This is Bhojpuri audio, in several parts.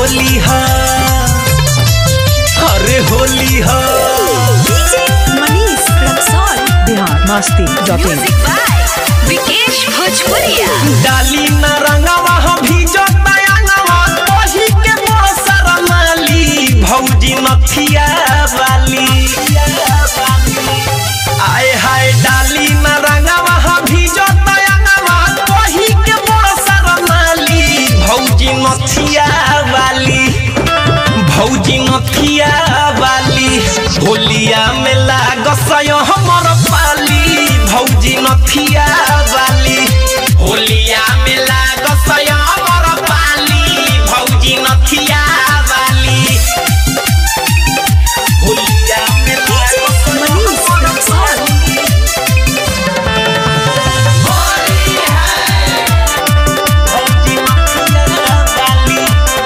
होली हा अरे होली हा DJ Manish Raxaul Bihar Masti dot in music by Vikesh Bhojpuriya डाली न रंगवा हम भीजो तयंगवा कोही के मोसर माली भौजी नथिया वाली आए हाय डाली न रंगवा हम भीजो तयंगवा कोही के मोसर माली भौजी नथिया वाली भौजी नथिया वाली होलिया में लागसय हमर पाली भौजी नथिया वाली होलिया में लागसय हमर पाली भौजी नथिया वाली होलिया में लागसय मनीष रक्सौल भौजी नथिया वाली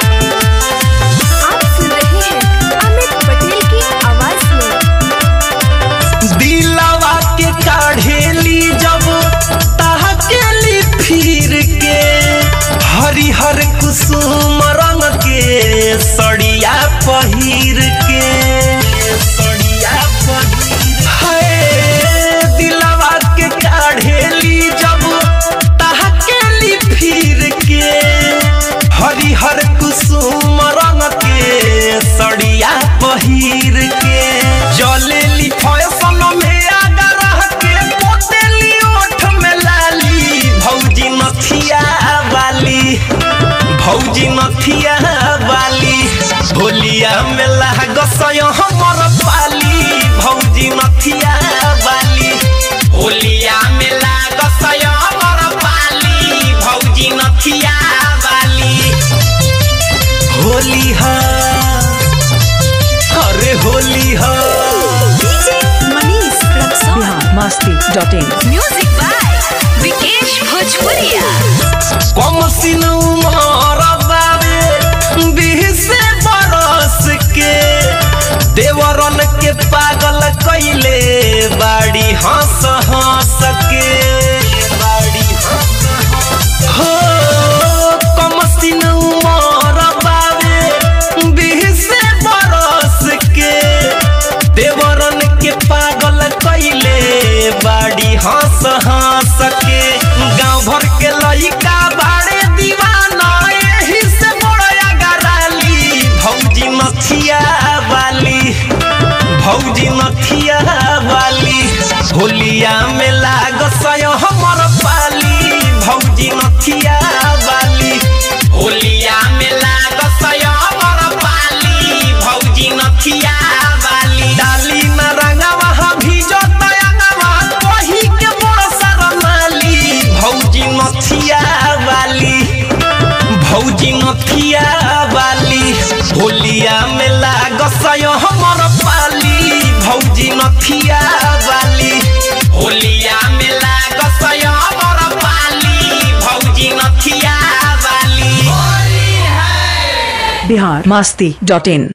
आप सुन रहे हैं अमित पटेल की आवाज में दिलवा के काढ़ेली जब ताकेली फिर के हरिहर कुसुम रंग के सड़िया पहिर के सड़िया पहिर हाय दिलवा के काढ़ेली जब ताकेली फिर के हरिहर कुसुम रंग के सड़िया पहिर के जलेली फैशन में आगा रह के पोतेली ओठ में लाली भौजी नथिया वाली भौजी नथिया वाली होलिया में लागसय हमर पाली भौजी नथिया वाली होलिया में लागसय हमर पाली भौजी नथिया वाली होली हा अरे होली हा DJ Manish Raxaul Bihar Masti dot in music by Vikesh Bhojpuriya कम सिन उमर बाबे बीस बरस के देवरन के पागल कैले बाड़ी हंस हंस के बाड़ी हंस हंस हो कम सिन उमर बाबे बीस बरस के देवरन के पागल कैले बाड़ी हंस हंस के गांव भर के लइका बाड़े दीवाना एही से बड़या गराली भौजी नथिया वाली भौजी नथिया वाली होलिया में लागसय हमर पाली भौजी नथिया वाली होलिया में लागसय हमर पाली भौजी नथिया वाली डाली न रंगवा हम भीजो तयंगवा कोही के मोसर माली भौजी नथिया वाली भौजी नथिया वाली होलिया में लागसय हमर पाली भौजी नथिया वाली होलिया में लागसय हमर पाली भौजी नथिया वाली बिहार मस्ती डॉट इन